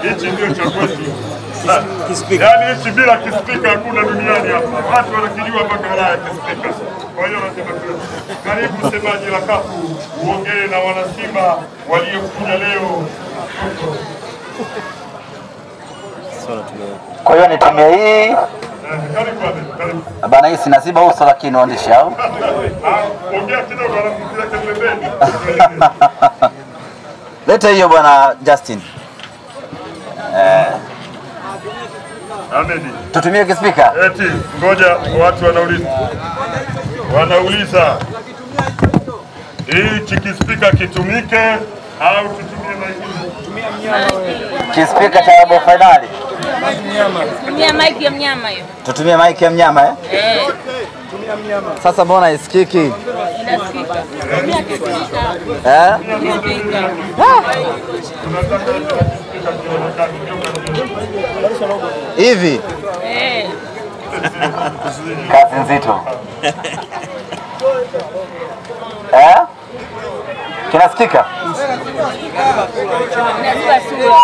hichi ndio cha kwetu. Yaani hichi bila kispika hakuna duniani hapa. Watu wanakijua mpaka Ulaya kispika. Kwa hiyo nasema tu, karibu semaji la kafu uongee na wanasimba waliokuja leo. Kwa hiyo nitumie hii Eh, Karibu Ahmed, karibu. bana, hii sinaziba uso lakini waandishi au Ah, Ongea kidogo alafu tuweke pembeni. leta hiyo bwana Justin, Ahmed. tutumie kispika. Eti ngoja, watu wanauliza, wanauliza hichi kispika kitumike au tutumie maiki? Kispika cha robo fainali, Tumia maiki ya mnyama hiyo. tutumie maiki ya mnyama eh? Eh, Sasa mbona isikiki inasikika. Tumia kispika. eh? Kispika. hivi? Eh, Kazi nzito eh? Kinasikika inaziba sura.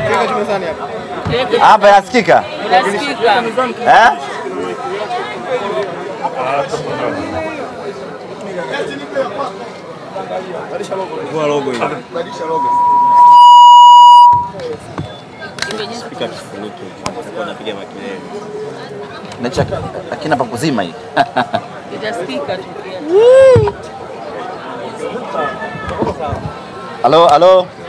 hapa, inasikika Inasikika. eh? Nacha lakini hapa kuzima hii Itasikika tu pia. halo halo